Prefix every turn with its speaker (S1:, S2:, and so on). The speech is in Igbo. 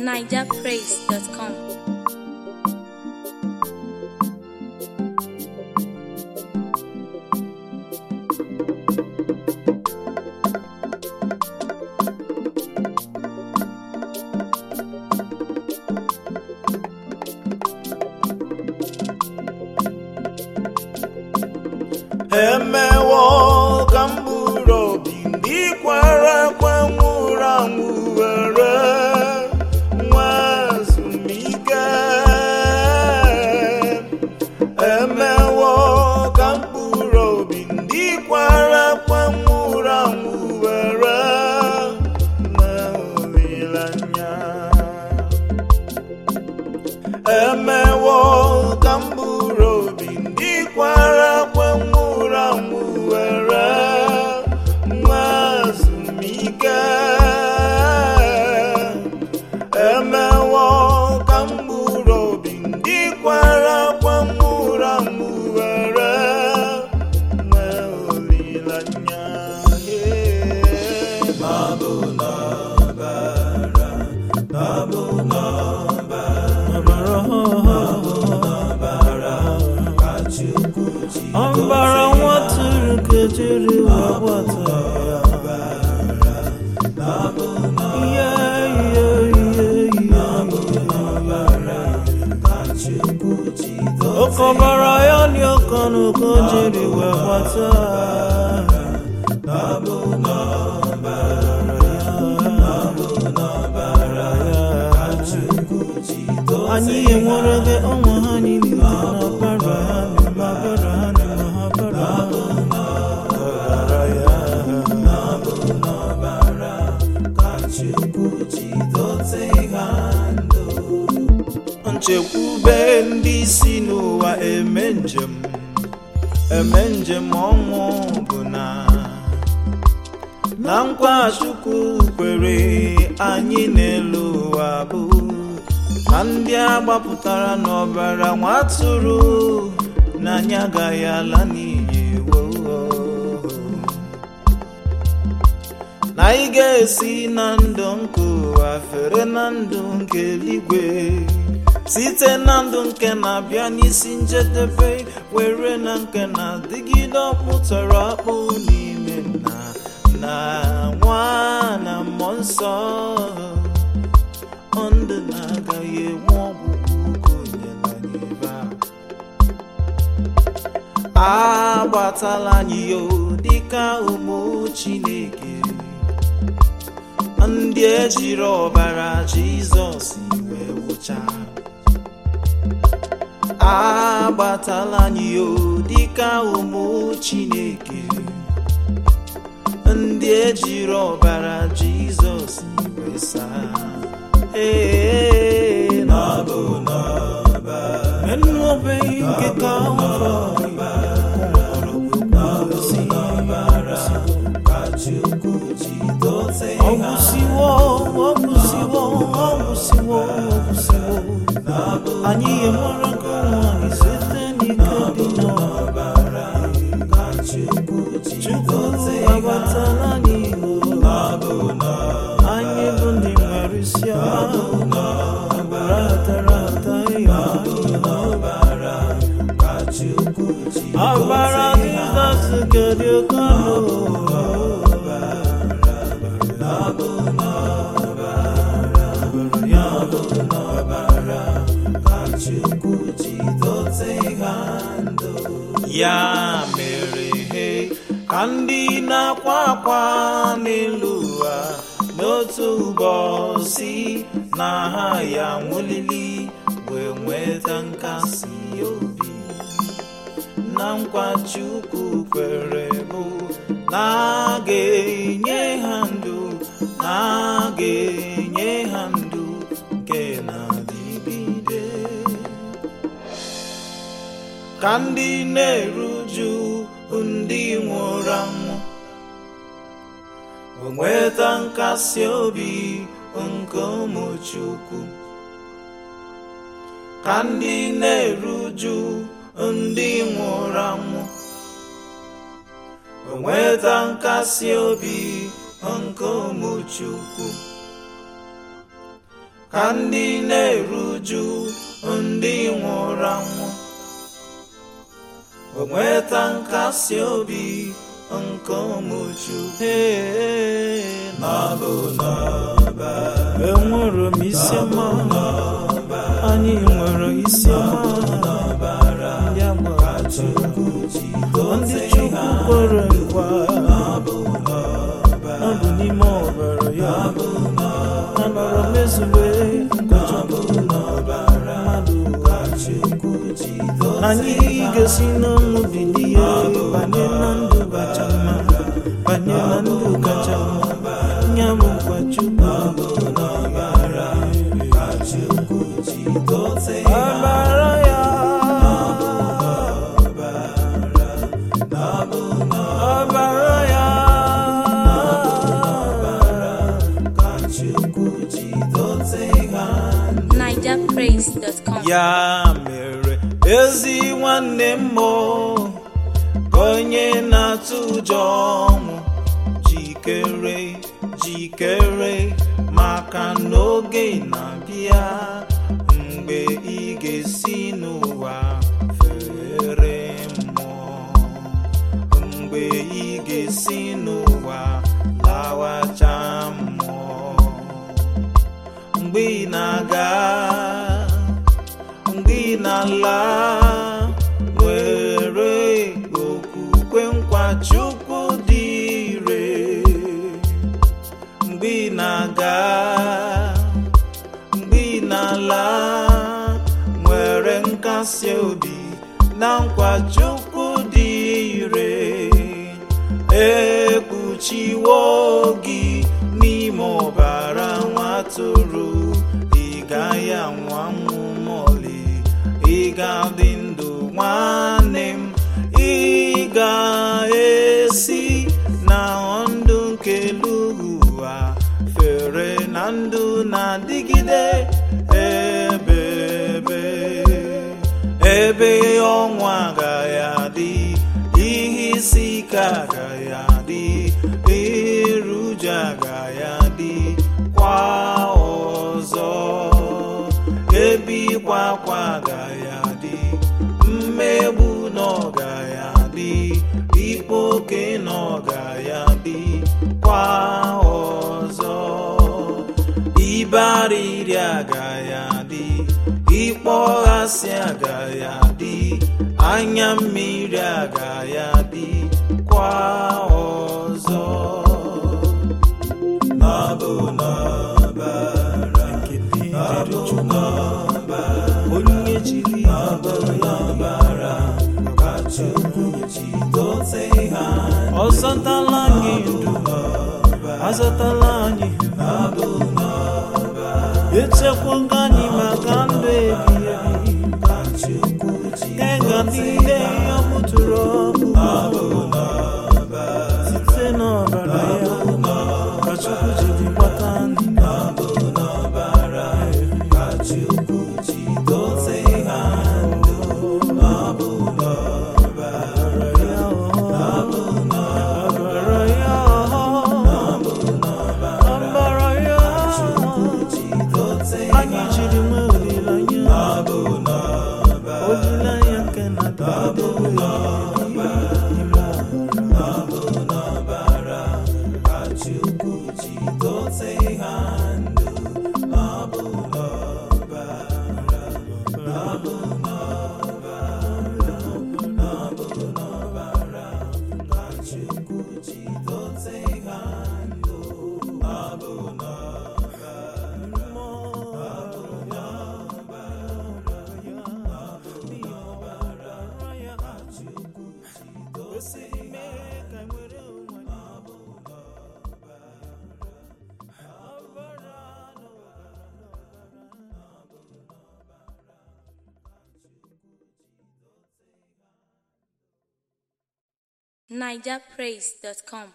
S1: nigerpraise.com.
S2: emewo ka m bụrụ obi ndị kwara akwa nwụrụ anwụ were nwa ezumike emewo ka m bụrụ obi ndị kwara akwa nwụrụ anwụ were nwa olileanya emewo ka m bụrụ obi ndị kwara akwa nwụrụ anwụ were nwa ezumike emewo ka m bụrụ obi ndị kwara akwa nwụrụ anwụ were nwa olileanya babụ n'ọbara babụ ọbara nwatụrụ kejiri wee gbata ya ihe ihe ihe ọkọbara ya dị ọkọ n'ụkọ jiri wee gbata anyị enwere gị ọnwa ha niile na ọbara ha na ọbara ha na ọbara nchekwube ndị si n'ụwa eme njem eme njem ọnwụ bụ na na nkwa chukwu kwere anyị n'elu ụwa bụ na ndị a gbapụtara n'ọbara nwa atụrụ na anyị agaghị ala n'iyi woo na anyị ga-esi na ndụ nke ụwa fere na ndụ nke eluigwe site na ndụ nke na-abịa n'isi njedebe were na nke na-adịgide ọkpụtara akpụ n'ime nna na nwa na mmụọ nsọ ọ ndụ na-agaghị enwe ọgwụgwụ ka onye na nyebe a agbatala anyị yo dịka ụmụ chineke ndị ejiri ọbara jizọs wee wụcha agbatala anyị yo dịka ụmụ chineke ndị ejiri ọbara jizọs wee saa ee n'ọbụ n'ọba enuobeghị nke ka ụfọ ọgwụsiwo ọgwụsiwo ọgwụsiwo ọgwụsiwo anyị enwere nke nwanyị site n'ike dị n'ọbara chukwu agbatala n'igbo anyị bụ ndị nwere isi ọbara tara ata ya ọbara jizọs gedi oke ọnụ ya mere he ka ndị na-akwa akwa n'elu ụwa n'otu ụbọchị na ha ya nwụlili wee nweta nkasi obi na nkwa Chukwu kwere bụ na a ga-enye ha ndụ na a ga-enye ha ndụ nke na-adịgide ka ndị na-eruju ndị nwụrụ anwụ nweta nkasi obi nke ụmụ Chukwu ka ndị na-eruju ndị nwụrụ anwụ nweta nkasi obi nke ụmụ Chukwu ka ndị na-eruju ndị nwụrụ anwụ o nweta nkasi obi nke ụmụchu n'abụ n'ọba enwere m isi ọma anyị nwere isi ọma ndị agbachukwu ndị chukwu kwere nkwa ọ bụ n'ime ọbara ya na nọrọ mezue nkọchapụ mmadụ anyị ga-esi n'ọnwụ bilie banye na ndụ kacha mma banye na ndụ kacha mma nya bụ nkwa chukwu ọbara ya ọbara ya
S1: nigerpraise.com
S2: ya mere ezi nwanne m ka onye na-atụ ụjọ ọnwụ jikere jikere maka n'oge na-abịa mgbe ị ga-esi n'ụwa fere mmụọ mgbe ị ga-esi n'ụwa lawacha mmụọ mgbe ị na-aga mgbe ị na-ala nwere okwukwe nkwa Chukwu dị ire mgbe ị na-aga mgbe ị na-ala nwere nkasi obi na nkwa Chukwu dị ire ekpuchiwo gị n'ime ọbara nwa atụrụ ị gaghị anwụ anwụ mọlị ị ga-adị ndụ nwanne m ị ga-esi na ndụ nke elu ụwa fere na ndụ na-adịgide ebe ebe ebe ọnwụ agaghị adị ihe isi ike agaghị adị iru uju agaghị adị kwa ọzọ ebe ịkwa akwa agaghị adị mmegbu na ọgaghị adị ikpe oke na ọgaghị adị kwa ọzọ ibe arịrị agaghị adị ịkpọghasị agaghị adị anya mmiri agaghị adị kwa ọzọ n'abụ n'ọbara n'abụ n'ọbara onye jiri ọbara ka Chukwu jidote ha ọzọtala anyị ndụ azọtala anyị n'abụ echekwaga anyị maka ndụ ebighị ebi kega niile ya mụtụrụ ọkpụkpụ site n'ọbara ya ka Chukwu jiri gbata ndị ọbara ya ọbara ya anyị jiri nwee olileanya olileanya nke na-adịgide
S1: nigerpraise.com